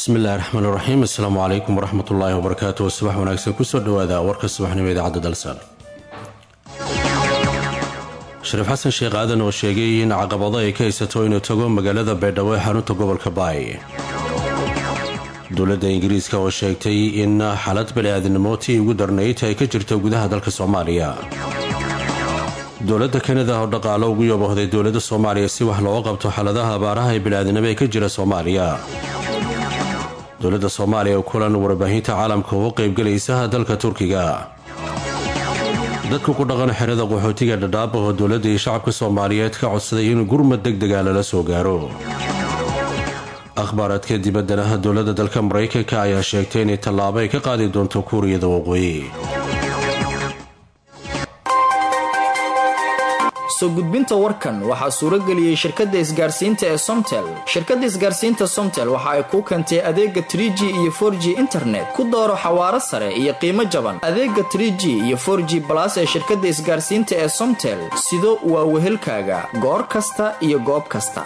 bismillahi raxmaan iraxiim assalaamu calaykum waraxmatullaahi wabarakaatu subax wanaagsan kusoo dhawaada warka subaxnimo idaacadda dalsan shariif xasan sheekh aadan oo sheegay in caqabado ay ka haysato inuu tago magaalada baydhabo ee xarunta gobolka baay dowladda ingiriiska oo sheegtay in xaalad bani-aadnimo tii ugu darnayd ay ka jirto gudaha dalka soomaaliya dowladda kanada oo dhaqaalo ugu yoobohday dowladda soomaaliya si wax looga qabto xaaladaha abaaraha ee bani-aadnimo ee ka jira soomaaliya dowladda soomaaliya oo kulan warbaahinta caalamka uga qaybgelaysa dalka turkiga dadka ku dhaqan xerada qaxootiga dhadhaab oo dowladda iyo shacabka soomaaliyeed ka codsaday in gurmad deg dega lala soo gaaro akhbaaraadka dibaddana dowladda dalka maraykanka ayaa sheegtay inay tallaabo ay ka qaadi doonto kuuriyada waqooyi soo gudbinta warkan waxaa suurageliyey shirkadda isgaarsiinta ee somtel shirkadda isgaarsiinta somtel waxa ay kuu keentay adeega tr g iyo for g internet ku dooro xawaaro sare iyo qiimo jaban adeega tr g iyo for g balas ee shirkadda isgaarsiinta ee somtel sido waa wehelkaaga goor kasta iyo goob kasta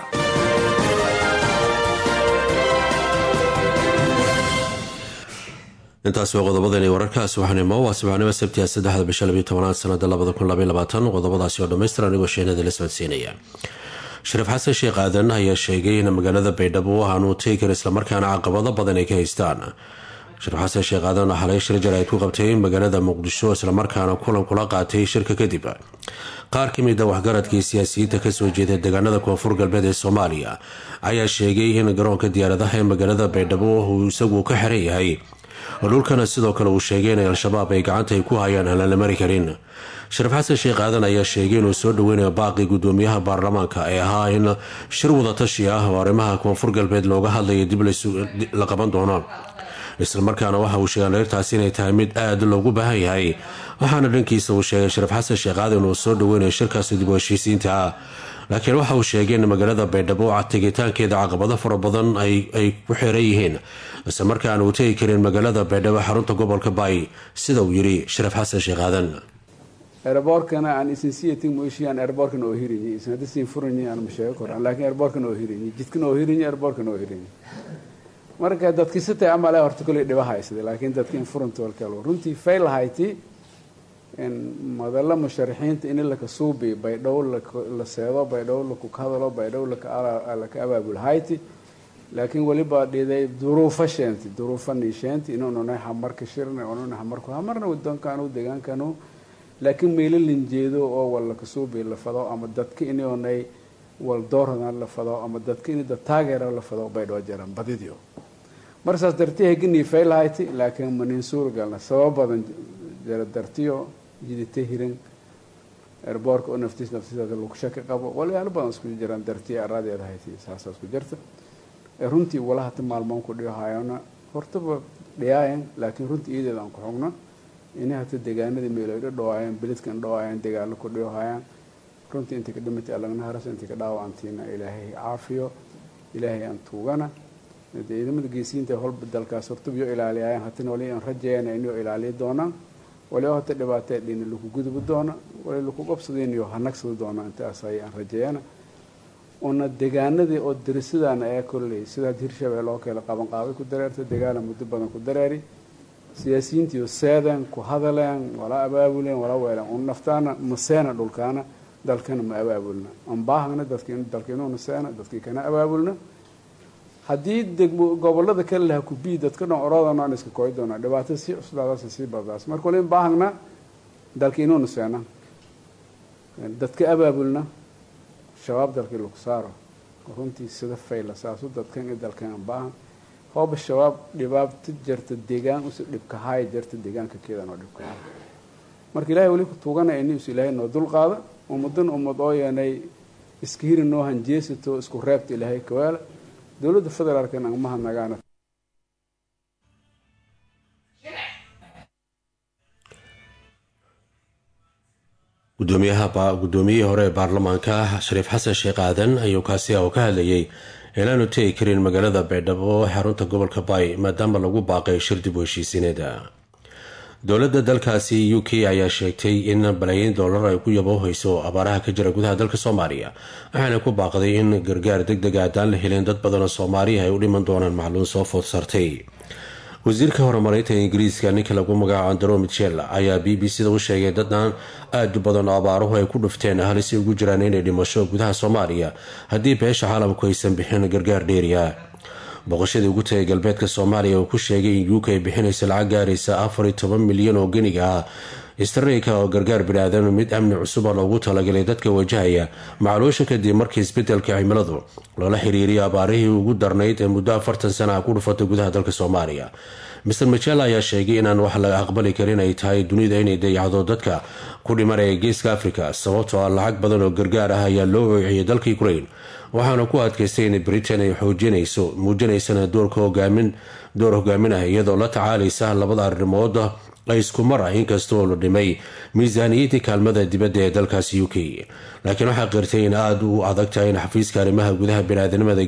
intaasi waa qodobadani wararka subaxnimo waa subaxnimo sabtiga saddexda bisha labiyo tobanaad sanada labada kun labaiy labaatan qodobadaasi oo dhammaystir anigoo sheenada la socodsiinaya shariif xasan sheekh aadan ayaa sheegay in magaalada baydhabo aanu teykar islamarkaana caqabado badan ay ka haystaan shariif xasan sheekh aadan oo xalay shir jarayd ku qabtay magaalada muqdisho islamarkaana kulan kula qaatay shirka kadib qaar ka mid a waxgaradkii siyaasiyiinta kasoo jeeda deegaanada koonfur galbeed ee soomaaliya ayaa sheegay in garoonka diyaaradaha ee magaalada baydhabo uu isagu ka xiran yahay dhulkana sidoo kale uu sheegay inay al-shabaab ay gacanta ay ku hayaan aan la mari karin shariif xasan sheekh aadan ayaa sheegay inuu soo dhaweynayo baaqii gudoomiyaha baarlamaanka ee ahaa in shir wadatashi ah oo arrimaha koonfur galbeed looga hadlayo dib la qaban doono islamarkaana waxa uu sheegay leertaasi inay tahay mid aada loogu baahan yahay waxaana dhankiisa uu sheegay shariif xasan sheekh aadan uu soo dhaweynayo shirkaasi dib u heshiisiinta ah laakiin waxa uu sheegay in magaalada baydhabo tegitaankeeda caqabado fara badan ay ku xeeran yihiin isla markaan uu tegi karin magaalada baydhabo xarunta gobolka baay sida uu yidhi shariif xasan sheekh aadan erboorkana aan isinsiyatin moishiyan erboorkana oo hirinyi isnadisiin furanyi aan masheego koran laakiin erboorkana oo hirinyi jidkana oo hirinyi erboorkana oo hirinyi marka dadki sitay amale horta koley dhiba haysada laakiin dadki in furanta walkalo runtii fail hayti madalla musharaxiinta in laka suubi baydhow la seedo baydhow laku hadalo baydhow laka abaabul hayti laakiin weliba dhiday duruufo sheenti duruufo niisheenti inuunanay hamarka shirna ununa hamarku hamarna wadoonkanu degaankanu laakiin meelo linjeedo oo wal laka suubi la fado ama dadka inonay wal doorhadan la fado ama dadka in dad taageera la fado baydhoo jaran badidio marsaas darti heganii faylhayti laakiin manin suuragalna sabab badan jara dartiyo jidita hiran erboorka oo naftiis naftiisaada lagu shaki qabo walyaalo badan isku jiraan dartiya araadeeda hayti saasa isku jirta runtii wala hata maalmoon ku dhihayona hortaba dhiyaayan laakiin runtii iyadeeda aan ku xugno inay hata deegaanadii meeloydho dhawaayaan beledkan dhawaayaan dagaalo ku dhihayaan runtii intii ka dhimatay allagna haras intii ka dhaawacantiina ilaahay caafiyo ilaahay aan tuugana ciidamada geesiyiinta holba dalkaas hortabiyo ilaaliyayaan hatina wali aan rajeeyana inuu ilaaliyi doonaan waliba hata dhibaatee dhina laku gudubi doona wali laku qabsadaynayo hanagsadi doona intaas ay aan rajeeyana una degaanadii oo darisadana ee kolley sidaad hirshabelle oo kale qabanqaabay ku dareerta degaana muddo badan ku dareeri siyaasiyiintiiyo seedeen ku hadaleen wala abaabuleen wala weeleen un naftaana maseena dhulkaana dalkana ma abaabulna anbaahagna dadki dalka inuuna seena dadkii kana abaabulna haddii degmo gobolada kale laha kubii dadka dhan oroodana aan iska koy doonaa dhibaato sii cuslaadaas sii baddaas marka wali baahagna dalka inuuna seena dadka abaabulna shabaab dalkii lagu saaro runtii sida fayla saasu dadkan i dalkan aan baahan hooba shabaab dhibaato jarta deegaan usi dhibka haaya jarta deegaanka keedan oo dhibka haaya marka ilahay weli ku tuugana inius ilaahay noo dul qaada ummadan ummad oo yeenay iska hiri noo hanjeesato isku reebta ilaahay kawaala dowladda federaalkan aan mahadnagaana gudoomiyihii hore ee baarlamaanka shariif xasan sheekh aadan ayuu kaasi oo ka hadlayay inaanu tegi karin magaalada baydhabo xarunta gobolka baay maadaama lagu baaqay shir dib u heshiisineeda dowladda dalkaasi u k ayaa sheegtay in balaayiin doolar ay ku yaboohayso abaaraha ka jira gudaha dalka soomaaliya waxaana ku baaqday in gargaar deg deg haddaan la helin dad badan oo soomaaliya ay u dhiman doonaan macluun soo food sartay wasiirka horumarinta ingiriiska ninka lagu magacaabo andro michel ayaa b b c da u sheegay dadaan aada u badan oo abaaruhu ay ku dhufteen halisi ugu jiraan inay dhimasho gudaha soomaaliya haddii beesha caalamku aysan bixin gargaar dheeriya boqoshadii ugu tagay galbeedka soomaaliya uu ku sheegay in uk ay bixinaysa lacag gaaraysa afar iyo toban milyan oo geniga ah streyka oo gargaar bini-aadan mid amni cusub oo loogu talagalay dadka wajahaya macluusha kadib markii isbedelka cimiladu loola xiriiriyo abaarihii ugu darnayd ee muddo afartan sana ah ku dhufatay gudaha dalka soomaaliya master michel ayaa sheegay inaan wax laga aqbali karin ay tahay dunida inay dayacdo dadka ku dhimanaya geeska africa sababtoo ah lacag badan oo gargaar ah ayaa loo weeciyay dalka ukraine waxaana ku adkaystay in britain ay xoojinayso muujinaysana doorka hogaamin door hogaaminah iyadoo la tacaalaysa labada arrimood ay isku mar ah inkastoo la dhimay miisaaniyadii kaalmada dibadda ee dalkaasi u k laakiin waxaa qirtay in aada u adag tahay in xafiiska arrimaha gudaha biniaadanimada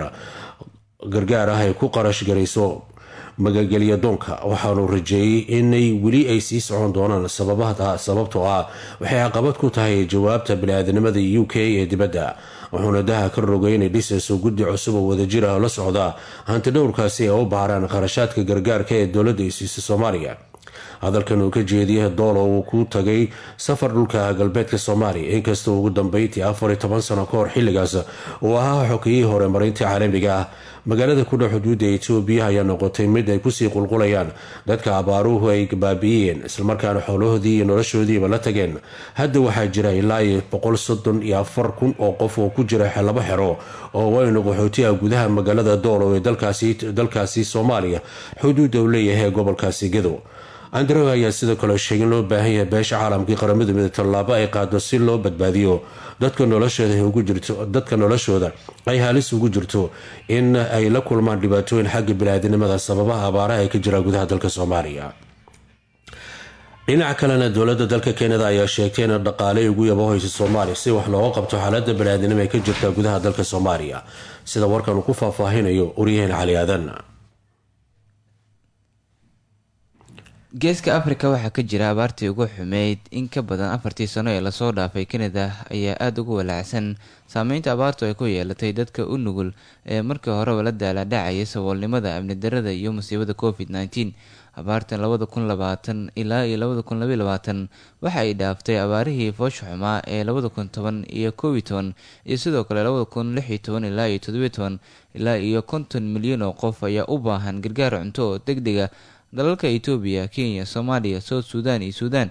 gargaar ah ay ku qarash garayso magagelya doonka waxaanu rajeeyey inay weli ay sii socon doonaan sababtoo ah waxay caqabad ku tahay jawaabta biniaadanimada u k ee dibadda wuxuuna daha ka rogay inay dhisayso guddi cusub oo wadajir ah la socda hanti dhowrkaasi ay u baaraan kharashaadka gargaarka ee dowladda ay siisa soomaaliya hadalkan uu ka jeediyay doolo uu ku tagay safar dhulka galbeedka soomaaliya inkastoo ugu dambeyntii afar iyo toban sano ka hor xilligaas uu ahaa xokiyihii hore marinta caalamiga ah magaalada ku dhex xuduudda etoobiya ayaa noqotay mid ay kusii qulqulayaan dadka abaaruhu ay baabi'iyeen islamarkaana xoolahoodii iyo noloshoodiiba la tageen hadda waxaa jira ilaa iyo boqol soddon iyo afar kun oo qof oo ku jira laba xero oo waynu qaxootiha gudaha magaalada doolo ee dalkaasi soomaaliya xuduudda uu leeyahay gobolkaasi gedo andrew ayaa sidoo kale sheegay in loo baahan yahay beesha caalamkii qaramada mida tallaabo ay qaado si loo badbaadiyo dadka noloshooda ay halis ugu jirto in ay la kulmaan dhibaatooyin xagga biniaadanimada sababaha abaaraha ee ka jira gudaha dalka soomaaliya dhinaca kalena dowladda dalka keenada ayaa sheegtay in dhaqaale ugu yabahayso soomaaliya si wax looga qabto xaalada baniaadanimo ee ka jirta gudaha dalka soomaaliya sida warkan uu ku faahfaahinayo uryaheen cali aadan geeska afrika waxaa ka jira abaartii ugu xumeyd in ka badan afartii sano ee lasoo dhaafay kanada ayaa aada ugu walaacsan saameynta abaartu ay ku yeelatay dadka u nugul ee markii horeba la daaladhacayay saboolnimada amni darada iyo musiibada covid nneteen abaartan labada kun labaatan ilaa iyo labada kun labaiy labaatan waxa ay dhaaftay abaarihii foosha xumaa ee labada kun toban iyo koob iyo toban iyo sidoo kale labada kun lix iyo toban ilaa iyo todobiyo toban ilaa iyo konton milyan oo qof ayaa u baahan gargaar cunto oo deg dega dalalka etoobiya kenya soomaaliya south sudan iyo suudan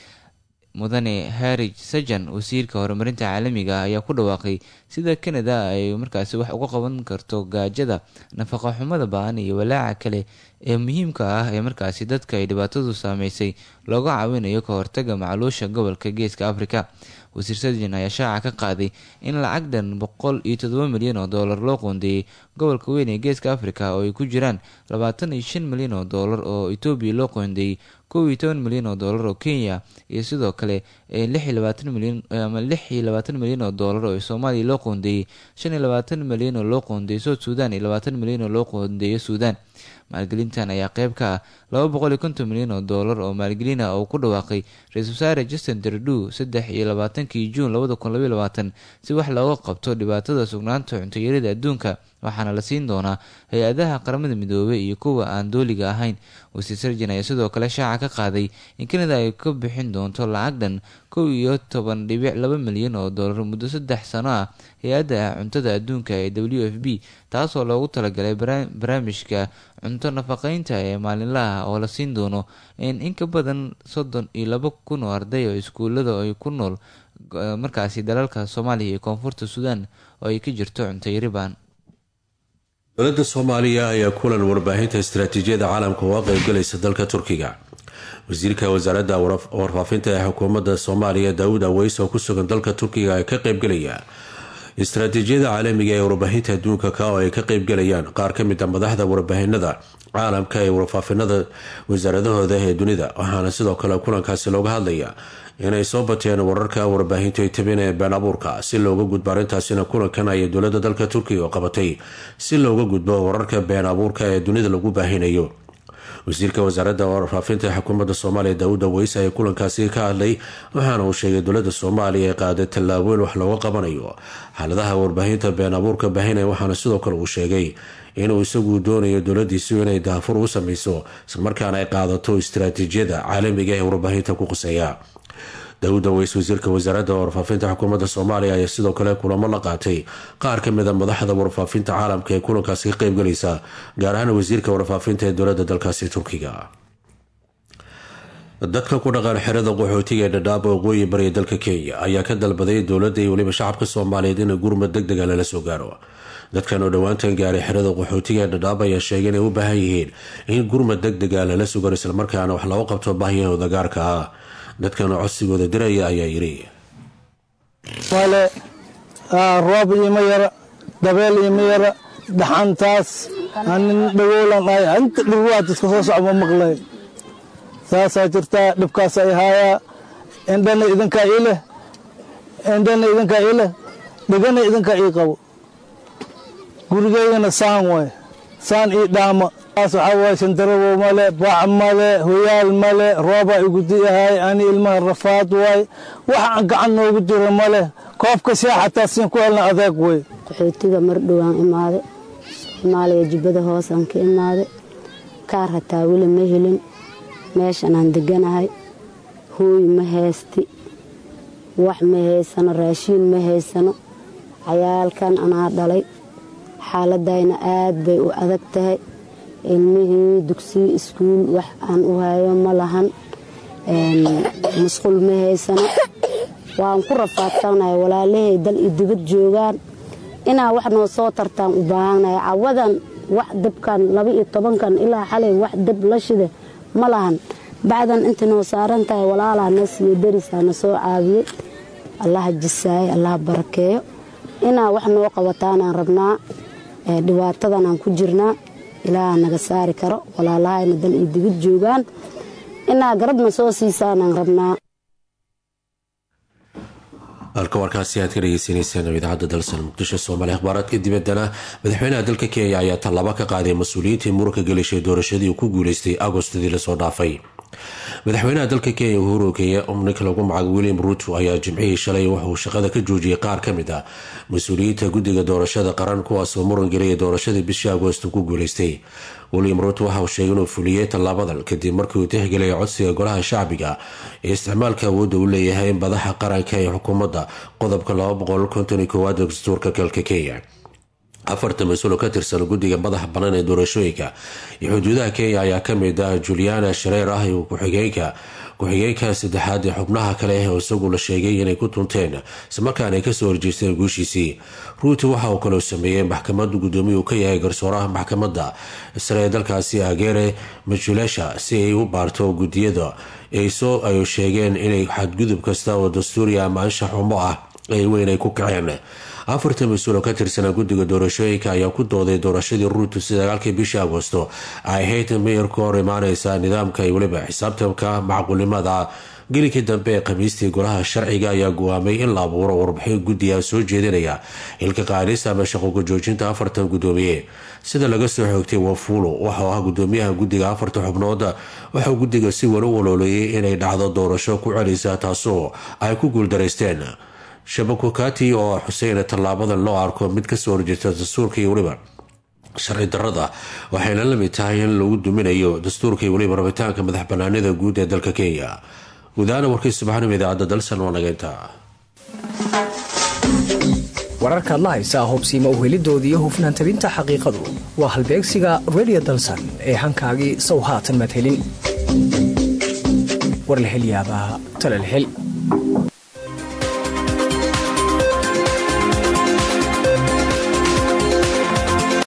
mudane harij sajan wasiirka horumarinta caalamiga ah ayaa ku dhawaaqay sida canada ay markaasi wax uga qaban karto gaajada nafaqa xumada ba-an iyo walaaca kale ee muhiimka ah ee markaasi dadka ay dhibaatadu saameysay looga caawinayo ka hortaga macluusha gobolka geeska africa wasiir sajan ayaa shaaca ka qaaday in lacag dhan boqol iyo todoba milyan oo doolar loo qoondeeyey gobolka weyn ee geeska africa oo ay ku jiraan labaatan iyo shan milyan oo doolar oo etoobiya loo qoondeeyey kow iyo toban milyan oo doolar oo kenya iyo sidoo kale lix iyo labaatan milyan ama lix iyo labaatan milyan oo doolar oo soomaaliya loo qoondeeyey shan iyo labaatan milyan oo loo qoondeeyey south sudan iyo labaatan milyan oo loo qoondeeyo suudan maalgelintan ayaa qeyb ka ah laba boqol iyo konton milyan oo doolar oo maalgelin ah oo ku dhawaaqay ra-iisul wasaare justin trudeau saddex iyo labaatankii juun labada kun labaiy labaatan si wax looga qabto dhibaatada sugnaanta cuntoyarida adduunka waxaana la siin doonaa hay-adaha qaramada midoobey iyo kuwa aan dooliga ahayn wasiir sarjan ayaa sidoo kale shaaca ka qaaday in kanada ay ka bixin doonto lacag dhan kow iyo toban dhibic laba milyan oo doolar muddo saddex sano ah hay-adda cuntada adduunka ee w f b taasoo loogu talagalay barnaamijka cunto nafaqeynta ee maalinlaha oo la siin doono in ka badan soddon iyo laba kun oo arday oo iskuulada ay ku nool markaasi dalalka soomaaliya iyo koonfurta suudaan oo ay ka jirto cuntayari baan dowladda soomaaliya ayaa kulan warbaahinta istaraatiijiyada caalamka uga qeybgalaysa dalka turkiga wasiirka wasaaradda warfaafinta ee xukuumadda soomaaliya daawud aweys oo ku sugan dalka turkiga ee ka qeybgalaya istaraatiijiyada caalamiga ee warbaahinta adduunka ka oo ay ka qeybgalayaan qaar ka mid a madaxda warbaahinada caalamka ee warfaafinada wasaaradahooda ee dunida waxaana sidoo kale kulankaasi looga hadlaya inay soo bateen wararka warbaahintu ay tabeen ee been abuurka si looga gudbo arrintaasina kulankan ayay dowladda dalka turkiga qabatay si looga gudbo wararka been abuurka ee dunida lagu baahinayo wasiirka wasaaradda warfaafinta xukuumadda soomaaliya daawuda weyse ayaa kulankaasi ka hadlay waxaana uu sheegay dowladda soomaaliya ee qaaday tallaabooyin wax looga qabanayo xaaladaha warbaahinta been abuurka baahinaya waxaana sidoo kale uu sheegay inuu isagu doonayo dowladiisu inay daafur u sameyso islamarkaana ay qaadato istaraatiijiyada caalamiga ee warbaahinta ku quseeya daawuda weys wasiirka wasaaradda warfaafinta xukuumadda soomaaliya ayaa sidoo kale kulamo la qaatay qaar ka mid a madaxda warfaafinta caalamka ee kulankaasi ka qeybgalaysa gaar ahaan wasiirka warfaafinta ee dowladda dalkaasi turkiga dadka ku dhaqan xerada qaxootiga ee dhadhaaba waqooyi bariya dalka kenya ayaa ka dalbaday dowladda iyo weliba shacabka soomaaliyeed in gurmad deg dega lala soo gaaro dadkan oo dhowaantan gaaray xerada qaxootiga ee dhadhaab ayaa sheegay inay u baahan yihiin in gurmad deg dega lala sugan islamarkaana wax looga qabto baahiyahooda gaarka ah dadkan oo codsigooda diraya ayaa yidhi male roob iima yara dabeel iima yara dhaxantaas anin dhagoolan ahay inta dhirwaad iska soo socma maqlayn saasaa jirtaa dhibkaas ay haayaa indhana idinkaa ii leh indhana idinkaa ii leh dhegana idinkaa ii qabo gurigeygana saan waay saan ii dhaama taas waxaa waay shandarabow male bac male hoyaal male roobaa igudi ahay ani ilmaha rafaad waay wax aan gacan noogu jiro male koobka shaa xataa siin ku helna adeeg wey qaxootiga mar dhowaan imaade soomaaliya jubbada hoosaan ka imaade kaar hataa weli ma helin meeshanaan deganahay hooy ma haysti wax ma haysano raashiin ma haysano cayaalkan anaa dhalay xaaladayna aad bay u adag tahay ilmihii dugsiyo iskuul wax aan u hayo ma lahan musqul ma haysano waan ku rafaadsannahay walaalahay dal iyo dibad joogaan inaa wax noo soo tartaan u baahannahay cawadan wax dabkan laba iyo tobankan ilaa xalay wax dab la shida ma lahan bacdan inta noo saaran tahay walaalaha na siiyo darisaa na soo caawiyey allaha jisaaye allaha barakeeyo inaa wax noo qabataanaan rabnaa dhibaatadanaan ku jirnaa ilaaha naga saari karo walaalahayna dal iyo dibid joogaan inaa garabna soo siisaanaan rabnaa halka warkaasi aad ka dhegeysaneyseen idaacadda dalsan muqdisho soomaaliya akhbaaraadka dibaddana madaxweynaha dalka kenya ayaa tallaabo ka qaaday mas-uuliyiintii muranka gelishay doorashadii uu ku guuleystay agostadii lasoo dhaafay madaxweynaha dalka kenya uhuru kenya ninka lagu magacaabo william ruuto ayaa jimcihii shalay wuxuu shaqada ka joojiyey qaar ka mid ah mas-uuliyiinta guddiga doorashada qaran kuwaasoo muran geliyay doorashadii bishii agoosto ku guuleystay william ruuto waxa uu sheegay inuu fuliyey tallaabadan kadib markii uu tixgeliyay codsiga golaha shacbiga ee isticmaalka awoodda uu leeyahay madaxa qaranka ee xukuumadda qodobka aad dastuurka dalka kenya afarta mas-uul ka tirsan guddiga madaxa bannaan ee doorashooyinka iyo xuduudaha kenya ayaa kamid ah juliana shareer ah iyo ku-xigeenka ku-xigeenka saddexaad ee xubnaha kale oo isagu la sheegay inay ku tunteen islamarkaana ay kasoo horjeesteen guushiisii ruuti waxa uu kaloo sameeyey maxkamada guddoomiya uu ka yahay garsooraha maxkamadda sare ee dalkaasi agere majulesha si ay u baarto guddiyada soo ay sheegeen inay xadgudub kasta oo dastuuriya ama anshax xumo ah ay weyn ay ku kaceen afarta mas-uul oo ka tirsanaa guddiga doorashooyinka ayaa ku dooday doorashadii ruutu sagaalkii bishii agoosto ay ahayd meyar ka hor imaaneysa nidaamka iyo weliba xisaabtanka macquulimada gelinkii dambe ee khamiistii golaha sharciga ayaa go-aamay in la abuuro warbixin guddiga soo jeedinaya xilka qaadis ama shaqoga joojinta afartan guddoomiye sida laga soo xoogtay wafulo waxauu ah gudoomiyaha guddiga afarta xubnood waxauu guddiga si weli u walooleyay inay dhacdo doorasho ku celisa taasoo ay ku guuldaraysteen shabakokati oo xuseyna tallaabadan loo arko mid kasoo horjeesta dastuurka iyo weliba sharci darada waxayna la mid tahay in lagu duminayo dastuurka iyo weliba rabitaanka madax banaanida guud ee dalka kenya gudahaana warkii subaxnimo idaacadda dalsan waa nageynta wararkaad la haysaa hubsiima uhelidoodii hufnaan tabinta xaqiiqadu waa halbeegsiga redio dalsan ee hankaagii sow haatan madhelin war la helyaabaa talalhel